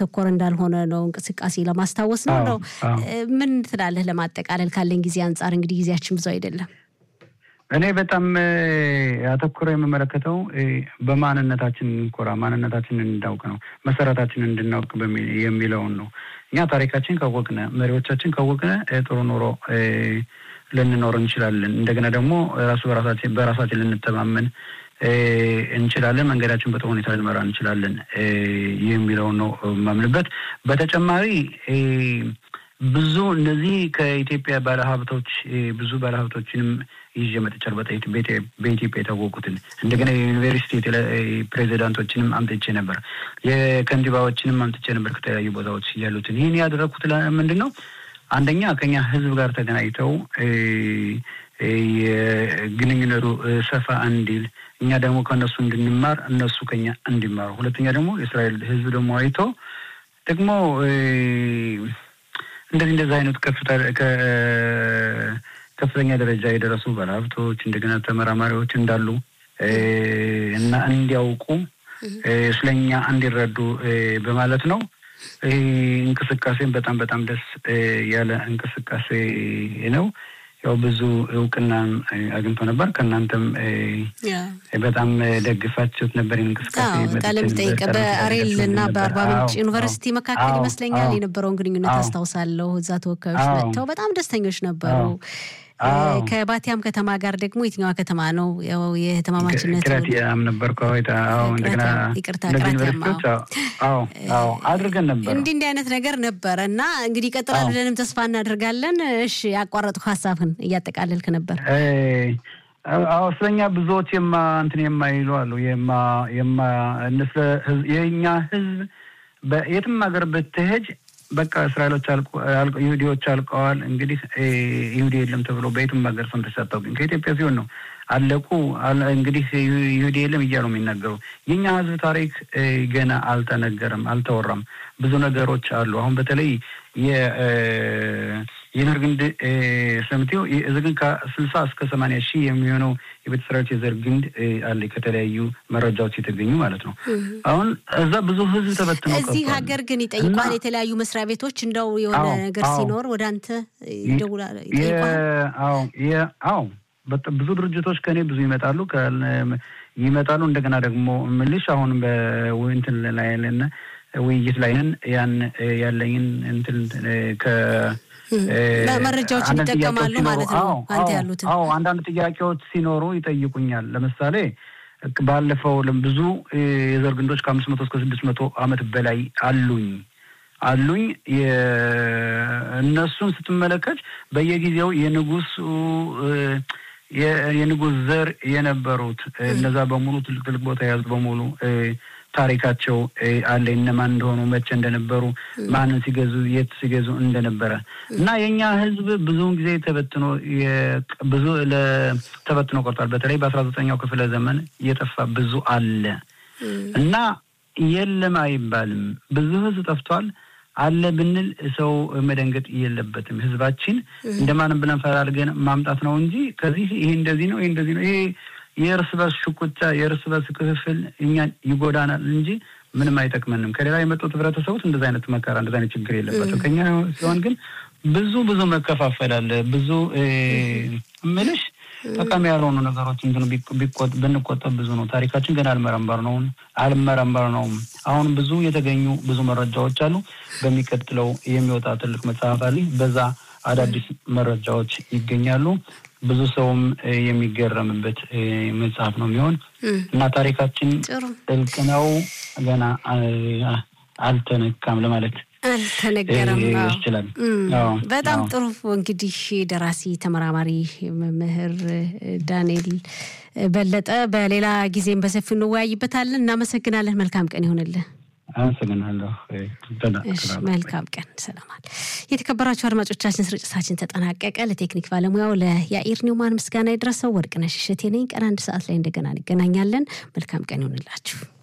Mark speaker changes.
Speaker 1: ያተኮረ እንዳልሆነ ነው እንቅስቃሴ ለማስታወስ ነው ነው። ምን ትላለህ? ለማጠቃለል ካለን ጊዜ አንጻር እንግዲህ ጊዜያችን ብዙ አይደለም።
Speaker 2: እኔ በጣም አተኩሮ የምመለከተው በማንነታችን እንኮራ፣ ማንነታችንን እንዳውቅ ነው፣ መሰረታችንን እንድናውቅ የሚለውን ነው። እኛ ታሪካችን ካወቅነ፣ መሪዎቻችን ካወቅነ ጥሩ ኑሮ ልንኖር እንችላለን። እንደገና ደግሞ ራሱ በራሳችን በራሳችን ልንተማመን እንችላለን። መንገዳችን በጥሩ ሁኔታ ልንመራ እንችላለን የሚለውን ነው የማምንበት። በተጨማሪ ብዙ እነዚህ ከኢትዮጵያ ባለሀብቶች ብዙ ባለሀብቶችንም ይዤ መጥቻለሁ። በኢትዮጵያ የታወቁትን እንደገና የዩኒቨርሲቲ ፕሬዚዳንቶችንም አምጥቼ ነበር። የከንቲባዎችንም አምጥቼ ነበር ከተለያዩ ቦታዎች ያሉትን። ይህን ያደረግኩት ምንድን ነው? አንደኛ ከኛ ህዝብ ጋር ተገናኝተው የግንኙነቱ ሰፋ እንዲል እኛ ደግሞ ከእነሱ እንድንማር እነሱ ከኛ እንዲማሩ፣ ሁለተኛ ደግሞ የእስራኤል ህዝብ ደግሞ አይቶ ደግሞ እንደዚህ እንደዚህ አይነት ከፍተኛ ደረጃ የደረሱ ባለሀብቶች እንደገና ተመራማሪዎች እንዳሉ እና እንዲያውቁ ስለኛ እንዲረዱ በማለት ነው። ይህ እንቅስቃሴን በጣም በጣም ደስ ያለ እንቅስቃሴ ነው። ያው ብዙ እውቅና አግኝቶ ነበር። ከእናንተም በጣም ደግፋችሁት ነበር እንቅስቃሴ
Speaker 1: ቃለ መጠይቅ በአሬል እና በአርባ ምንጭ ዩኒቨርሲቲ መካከል ይመስለኛል የነበረውን ግንኙነት አስታውሳለሁ። እዛ ተወካዮች መጥተው በጣም ደስተኞች ነበሩ። ከባቲያም ከተማ ጋር ደግሞ የትኛዋ ከተማ ነው? ያው የህትማማችነት
Speaker 2: ቅራቲያም ነበር እንደገና
Speaker 1: ይቅርታ፣ ቅራቲያም
Speaker 2: አድርገን ነበር።
Speaker 1: እንዲህ እንዲህ አይነት ነገር ነበረ እና እንግዲህ ይቀጥላል ብለንም ተስፋ እናደርጋለን። እሺ፣ ያቋረጥኩ ሀሳብህን እያጠቃለልክ ነበር።
Speaker 2: አዎ ስለኛ ብዙዎች የማ እንትን የማይሉ አሉ የማ የማ የእኛ ህዝብ በየትም ሀገር ብትሄጅ በቃ እስራኤሎች ይሁዲዎች አልቀዋል። እንግዲህ ይሁዲ የለም ተብሎ በየትም ሀገር ሰምተሽ አታውቂም። ከኢትዮጵያ ሲሆን ነው አለቁ እንግዲህ ይሁዲ የለም እያሉ የሚናገሩ። የኛ ህዝብ ታሪክ ገና አልተነገረም፣ አልተወራም። ብዙ ነገሮች አሉ። አሁን በተለይ የዘር ግንድ ሰምቴው እዚህ ግን ከስልሳ እስከ ሰማንያ ሺህ የሚሆነው የቤተ እስራኤሎች የዘር ግንድ አለ ከተለያዩ መረጃዎች የተገኙ ማለት ነው። አሁን እዛ ብዙ ህዝብ ተበትኖ
Speaker 1: እዚህ ሀገር ግን ይጠይቋል። የተለያዩ መስሪያ ቤቶች እንደው የሆነ ነገር ሲኖር ወደ አንተ ይደውላል።
Speaker 2: አዎ ብዙ ድርጅቶች ከኔ ብዙ ይመጣሉ ይመጣሉ። እንደገና ደግሞ ምልሽ አሁን በእንትን ላይ ያለን ውይይት ላይ ነን። ያን ያለኝን እንትን ከ
Speaker 1: መረጃዎችን ይጠቀማሉ ማለት ነው። አንተ ያሉትን
Speaker 2: አዎ፣ አንዳንድ ጥያቄዎች ሲኖሩ ይጠይቁኛል። ለምሳሌ ባለፈው ብዙ የዘር ግንዶች ከአምስት መቶ እስከ ስድስት መቶ ዓመት በላይ አሉኝ አሉኝ እነሱን ስትመለከት በየጊዜው የንጉሱ የንጉስ ዘር የነበሩት እነዛ በሙሉ ትልቅ ትልቅ ቦታ የያዙት በሙሉ ታሪካቸው አለ። እነማን እንደሆኑ መቼ እንደነበሩ ማንን ሲገዙ የት ሲገዙ እንደነበረ እና የእኛ ህዝብ ብዙውን ጊዜ ተበትኖ ብዙ ተበትኖ ቆርጧል። በተለይ በአስራ ዘጠኛው ክፍለ ዘመን እየጠፋ ብዙ አለ እና የለም አይባልም። ብዙ ህዝብ ጠፍቷል። አለ ብንል ሰው መደንገጥ የለበትም። ህዝባችን እንደማንም ብለን ፈላልገን ማምጣት ነው እንጂ ከዚህ ይሄ እንደዚህ ነው ይሄ እንደዚህ ነው ይሄ የእርስ በርስ ሽኩቻ የእርስ በርስ ክፍፍል እኛን ይጎዳናል እንጂ ምንም አይጠቅመንም። ከሌላ የመጡት ህብረተሰቦች እንደዚ አይነት መከራ እንደዚ አይነት ችግር የለባቸው። ከኛ ሲሆን ግን ብዙ ብዙ መከፋፈል አለ። ብዙ ምልሽ ጠቃሚ ያልሆኑ ነገሮች እንትን ብንቆጠብ ብዙ ነው። ታሪካችን ገና አልመረመር ነው አልመረመር ነውም። አሁን ብዙ የተገኙ ብዙ መረጃዎች አሉ። በሚቀጥለው የሚወጣ ትልቅ መጽሐፍ አለ። በዛ አዳዲስ መረጃዎች ይገኛሉ። ብዙ ሰውም የሚገረምበት መጽሐፍ ነው የሚሆን እና ታሪካችን ጥልቅ ነው፣ ገና አልተነካም ለማለት
Speaker 1: አልተነገረም
Speaker 2: ይችላል።
Speaker 1: በጣም ጥሩ። እንግዲህ ደራሲ ተመራማሪ መምህር ዳንኤል በለጠ በሌላ ጊዜም በሰፊው እንወያይበታለን። እናመሰግናለን። መልካም ቀን ይሆንልን።
Speaker 2: አመሰግናለሁ።
Speaker 1: መልካም ቀን። ሰላማል። የተከበራችሁ አድማጮቻችን ስርጭታችን ተጠናቀቀ። ለቴክኒክ ባለሙያው ለያኢር ኒውማን ምስጋና የደረሰው ወርቅነሽ እሸቴ ነኝ። ቀን አንድ ሰዓት ላይ እንደገና እንገናኛለን። መልካም ቀን ይሆንላችሁ።